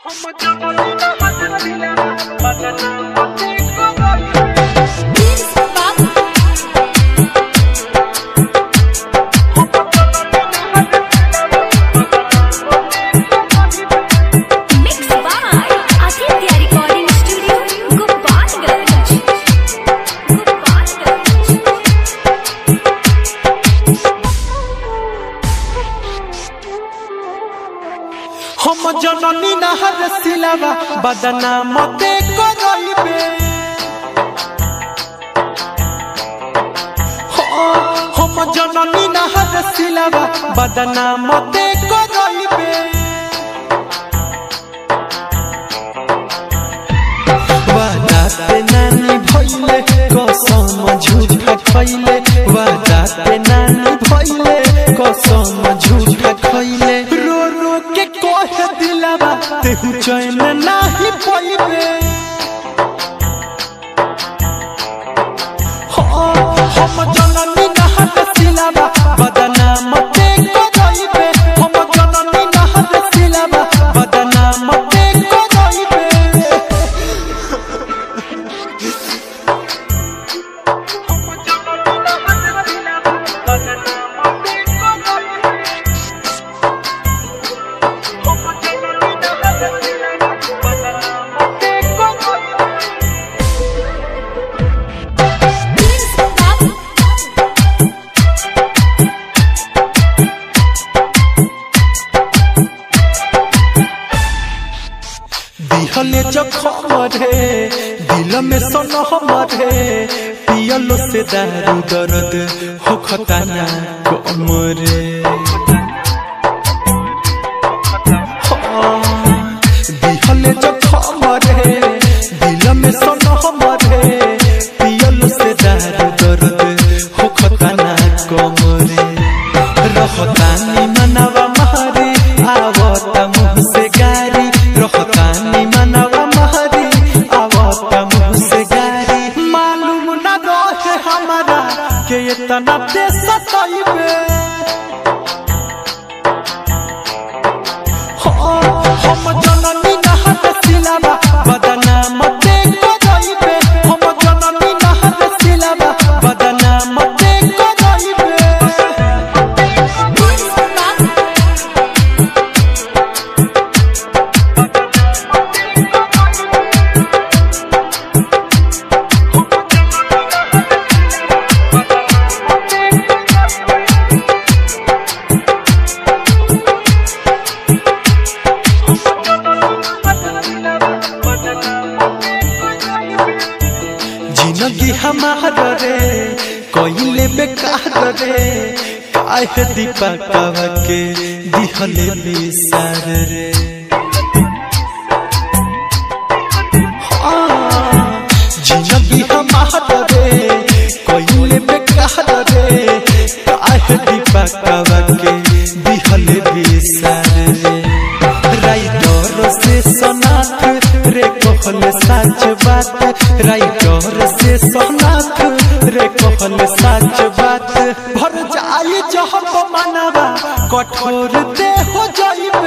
Mixed by Aditya Recording Studio, Gopalganj. Gopalganj. हम जननी नहर सिलावा बदना मते करइबे हम जननी नहर सिलावा बदना मते करइबे वादाते नानी भइले कसम झूठा खइले वादाते नानी भइले कसम झूठा खइले रो रो के कह दिलावा तेहु चैन नाही पइबे हम जननी नहर सिलावा बदना मते करइबे हम जननी नहर सिलावा बदना मते करइबे दिहले जखम रे दिल में सनम रे पियलो से दारू दर्द हो खताना कम रे हाँ, दिहले जखम रे दिल में सनम रे पियलो से दारू दर्द हो खताना कम रे रहतानी मनवा मारी आवता मुँह से गारी रहतानी मनवा मारी आवता मुँह से गारी मालूम न रहे हमारा के इतना दे सताइबे हम जननी नहर सिलावा बदना मते करइबे हम जननी नहर सिलावा बदना मते करइबे जिंदगी हमार रे कइले बेकार रे काहे दीपकवा के दिहले बिसार रे हाँ, जिंदगी हमार रे कइले बेकार रे काहे दीपकवा के दिहले बिसार रे राइटर से सनाथ रे कहल सच बात राइटर से सनाथ रे कहल सच बात भर जाई जहब मनवा कठोर दे हो जाइबे